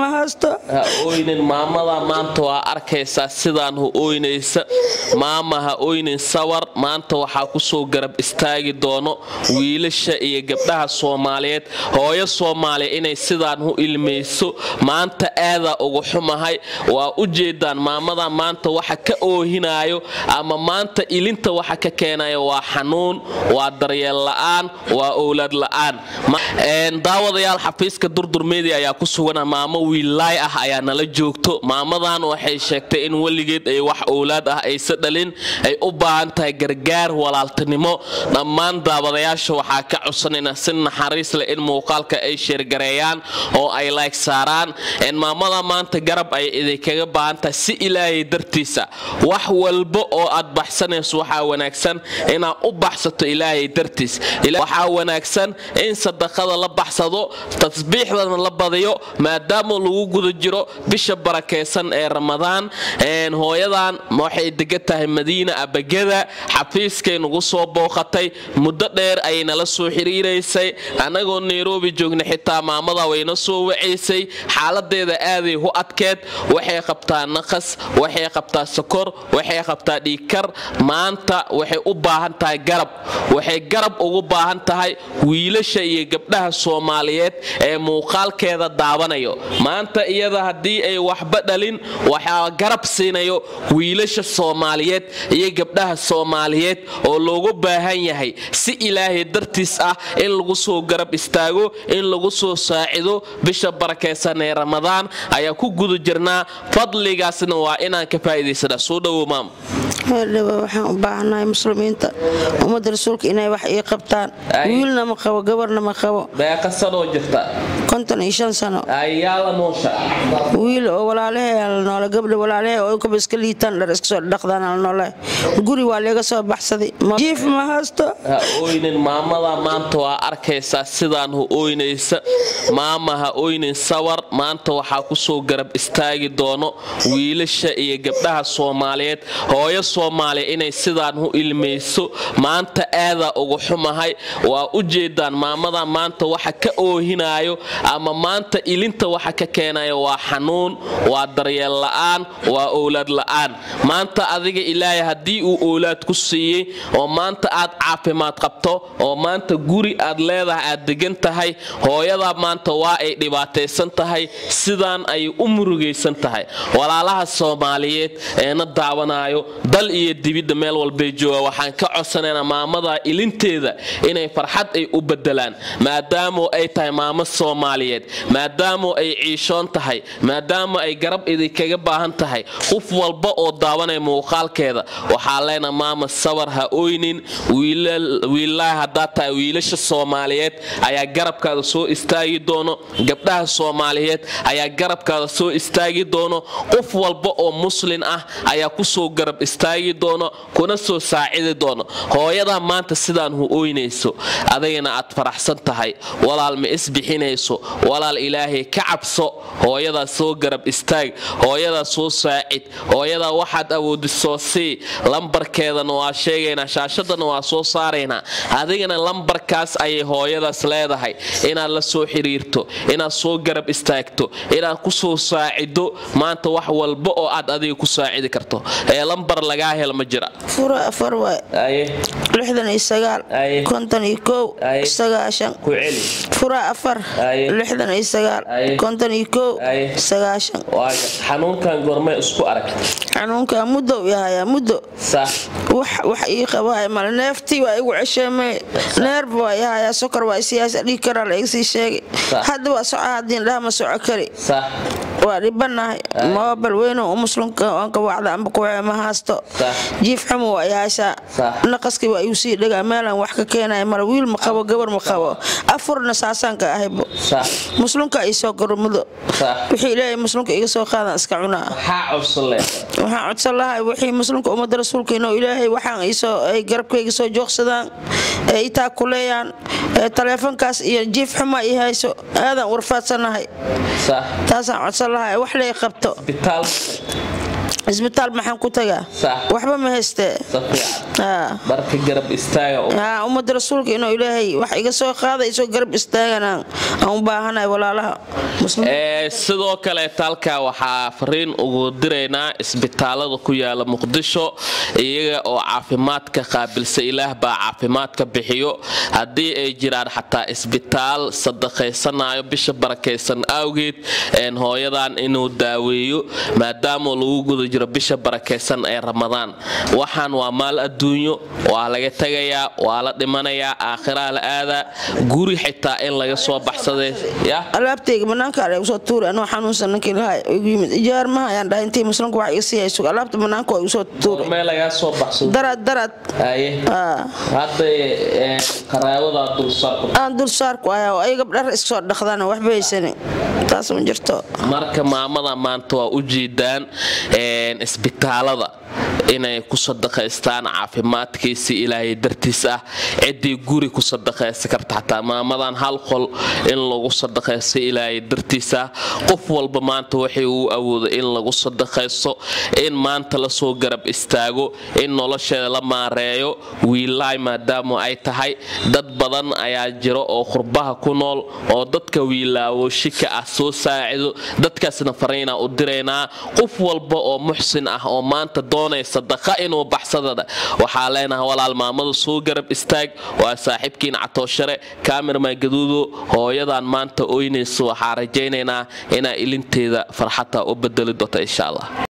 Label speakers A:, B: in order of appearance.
A: ma haysto
B: ha oynin maamada maanta waa arkaysaa sidaan hu oynaysa maama ha oynin sawar maanta waxaa kusoo garab istaagi doono wiilasha iyo gabdhaha soomaaliyeed hooyo soomaaliya inay sidaan hu ilmayso maanta aadaa ugu xumahay waa u jeedaan maamada maanta waxa ka oohinaayo ama maanta ilinta waxa ka keenayo waa xanuun waa daryeel la'aan waa owlaad la'aan daawadayaal xafiiska durdur media ayaa ku sugana maamo wiillaay ah ayaa nala joogto maamadan waxay sheegtay in weligeed ay wax owlaad ah aysa dhalin ay u baahan tahay gargaar walaaltinimo dhammaan daawadayaasha waxaa ka codsanayna si naxariis leh in muuqaalka ay sheergareeyaan oo ay layg saaraan maamada maanta garab ay idinkaga baahan tahay si ilaahay dartiisa wax walba oo aad baxsanayso waxaa wanaagsan inaad u baxsato ilaahay dartiis waxaa wanaagsan in sadaqada la baxsado tasbiixdana la badiyo maadaama lagu guda jiro bisha barakaysan ee ramadaan hooyadan waxay degan tahay madiina abagada xafiiskay nagu soo booqatay muddo dheer ayay nala soo xiriiraysay annagoo nairobi joogna xitaa maamada wayna soo wacaysay xaaladeeda aaday hu adkeed waxay qabtaa naqas waxay qabtaa sokor waxay qabtaa dhiigkar maanta waxay u baahan tahay garab waxay garab ugu baahan tahay wiilasha iyo gabdhaha soomaaliyeed ee muuqaalkeeda daawanayo maanta iyada haddii ay waxba dhalin waxaa garab siinayo wiilasha soomaaliyeed iyo gabdhaha soomaaliyeed oo loogu baahan yahay si ilaahay dartiis ah in lagu soo garab istaago in lagu soo saacido bisha barakaysan ee ramadaan ayaa ku guda jirnaa fadligaasna waa inaan ka faa'iidaysanaa soo dhowow maam
A: meerdhawa waxaan u baahanahay muslimiinta ummadda rasuulka inay wax ii qabtaan wiilna ma qabo gabarna ma qabo
B: beeqa sanoo jirta
A: konton iyo shan sano
B: ayaa la noosha
A: wiil oo walaalahay la noole gabdha walaalahay oo kaba iska liitaan dhar iska soo dhaqdaan la noole guri waa leega soo baxsaday jiif ma haysto
B: ha oynin maamada maanta waa arkaysaa sidaan hu oynaysa maama ha oynin sawar maanta waxaa kusoo garab istaagi doono wiilasha iyo gabdhaha soomaaliyeed hooyo soomaaliya inay sidaan hu ilmayso maanta aadaa ugu xumahay waa u jeedaan maamada maanta waxa ka oohinaayo ama maanta ilinta waxa ka keenayo waa xanuun waa daryeel la'aan waa owlaad la'aan maanta adiga ilaahay haddii uu owlaad ku siiyey oo maanta aad caafimaad qabto oo maanta guri aad leedahay aad degan tahay hooyadaa maanta waa ay dhibaataysan tahay sidaan ayay u murugaysan tahay walaalaha soomaaliyeed eena daawanayo dal iyo dibidda meel walbay jooga waxaan ka codsanaynaa maamada ilinteeda inay farxad ay u bedelaan maadaamo ay tahay maamo soomaaliyeed maadaamo ay ciishoon tahay maadaama ay garab idinkaga baahan tahay qof walba oo daawanaya muuqaalkeeda waxaa leena maama sawar ha oynin wiillaha haddaa tahay wiilasha soomaaliyeed ayaa garabkaada soo istaagi doono gabdhaha soomaaliyeed ayaa garabkaada soo istaagi doono qof walba oo muslin ah ayaa kusoo garab istaagi doono kuna soo saacidi doono hooyadaa maanta sidaan hu oynayso adagana aad faraxsan tahay walaal ma isbixinayso walaal ilaahay ka cabso hooyadaa soo garab istaag hooyadaa soo saacid hooyadaa waxaad awoodi soo sii lambarkeedana waa sheegaynaa shaashadana waa soo saaraynaa adigana lambarkaas ayay hooyadaas leedahay inaad la soo xiriirto inaad soo garab istaagto inaad ku soo saacido maanta wax walba oo aad adiga ku saacidi karto ee lambar lagaa hel ma jira
A: fura afar waay lixdan iyo sagaal konton iyo kow sagaashan
B: ku celi
A: fura afar lixdan iyo sagaal konton iyo kow sagaashan
B: xanuunkan goormay isku aragtay
A: xanuunka muddo yahayaa muddo
B: sax
A: wax ii qabahay male neeftii waa igu cesheemay neerb waa yahayaa sokor waa siyaasa dhiig karaa la igsii sheegay hadda waa soco haddii dhaha ma soco kari
B: sax
A: waa dhibanahay moobal weyno u muslimka oonka wacda amba kuwee ma haasto jiif xumo waa yaashaa naqaskii waa igu sii dhagaa meelaan wax ka keenaya male wiil ma qabo gabar ma qabo afurna saasaanka ahaybo muslimka ay soo gormudo wixii ilaahay muslimka iga soo qaadan iska cunaa waxaan codsan lahay wixii muslimka ummadda rasuulka inuu ilaahay waxaan isoo ay garabkayga soo joogsadaan ee itaa kuleeyaan ee taleefonkaas iyo jiif xuma i hayso aadan warfaadsanahay taasaan codsan lahay wax lay qabto isbitaal maxaan ku tagaa waxba ma haystee
B: marka garab istaaga
A: ummadda rasuulka inuu ilaahay wax iga soo qaadayso garab istaagana aan u baahanahay walaalaha
B: sidoo kaleeta halkaa waxaa fariin ugu diraynaa isbitaalada ku yaala muqdisho iyaga oo caafimaadka qaabilsa ilaah baa caafimaadka bixiyo haddii ay jiraan xataa isbitaal sadaqaysanayo bisha barakaysan awgeed hooyadan inuu daaweeyo maadaama lagu guda jiro bisha barakaysan ee ramadaan waxaan waa maal adduunyo waa laga tegayaa waa la dhimanayaa aakhiraa la aadaa guri xitaa in laga soo baxsaday
A: alaabtayga banaanka usoo tuuri anoo xanuunsan ninkii lahaa igu yimid ijaar maha ayaan dhahay intii muslimka wax iga sii hayso alaabta banaanka waa igu soo tuuri
B: meel lagaa soo baxsado
A: darad darad
B: hadda qaraawadaa dulsaarku
A: aan dulsaarku ayaa ay gabdhar iskasoo dhaqdaan waxba haysani taas ma jirto
B: marka maamada maanta waa u jeedaan isbitaalada inay ku sadaqaystaan caafimaadkiisi ilaahay dartiis ah ciddii guri ku sadaqaysa karta xataa maamadan hal qol in lagu sadaqaysto ilaahay dartiis ah qof walba maanta waxay uu awooda in lagu sadaqaysto in maanta lasoo garab istaago in nolosheeda la maareeyo wiilaay maadaama ay tahay dad badan ayaa jiro oo qurbaha ku nool oo dadka wiilaawo shika ah soo saacido dadkaasna fariinaa u diraynaa qof walba oo muxsin ah oo maanta doonaysa sadaqa inuu baxsadada waxaa leenahay walaal maamada soo garab istaag waa saaxiibkiin catooshare kaamirman gaduudo hooyadan maanta oynaysa waxaa rajaynaynaa inaa ilinteeda farxata u bedeli doonta insha allah